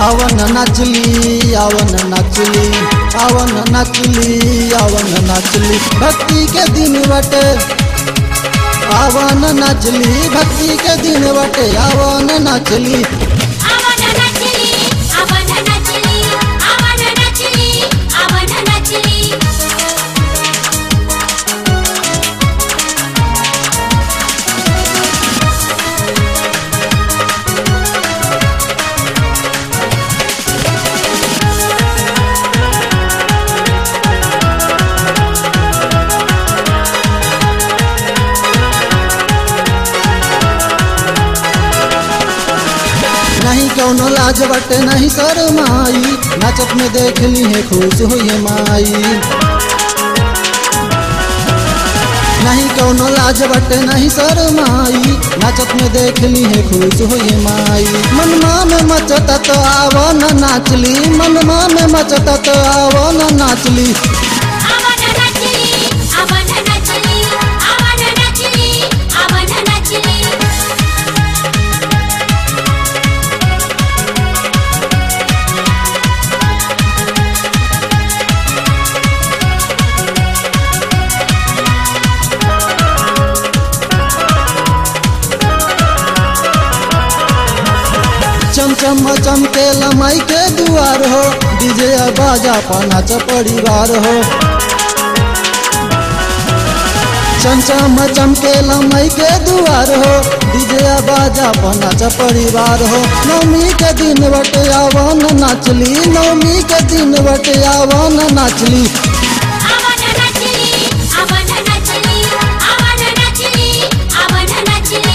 आवन नाचली आवन नाचली आवन नाचली आवन नाचली भक्ति के दिन बटे आवन नाचली भक्ति के दिन बटे आवन नाचली आवन नाचली आवन नाचली आवन नाचली आवन नाचली नहीं कौनो लाज बटे नहीं शरमाई नाचत में देख ली है खुश हुई माई नहीं कौनो लाज बटे नहीं शरमाई नाचत में देख ली है खुश हुई माई मनमा में मचता तो आवो न नाचली मनमा में मचता तो आवो न नाचली आवन नाचली आवन नाचली आवन नाचली आवन नाचली चमचम चमके लमाई के दुआर हो डीजे बाजा पानाच परिवार हो चमचम चमके लमाई के दुआर हो डीजे बाजा पानाच परिवार हो नवमी के दिन बटे आवन नाचली नवमी के दिन बटे आवन नाचली आवन नाचली आवन नाचली आवन नाचली आवन नाचली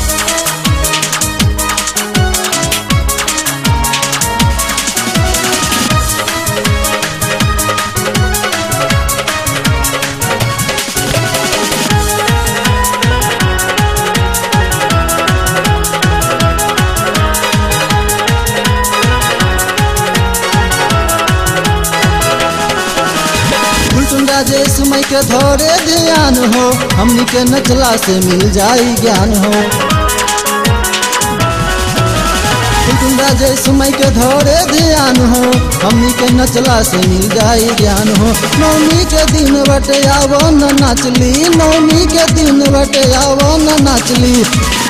फुलटुन राजेश मई के धरे ध्यान हो हमनी के नचला से मिल जाई ज्ञान हो फुलटुन राजेश मई के धरे ध्यान हो हमनी के नचला से मिल जाई ज्ञान हो नवमी के दिन बटे आवो न नाचली नवमी के दिन बटे आवो न नाचली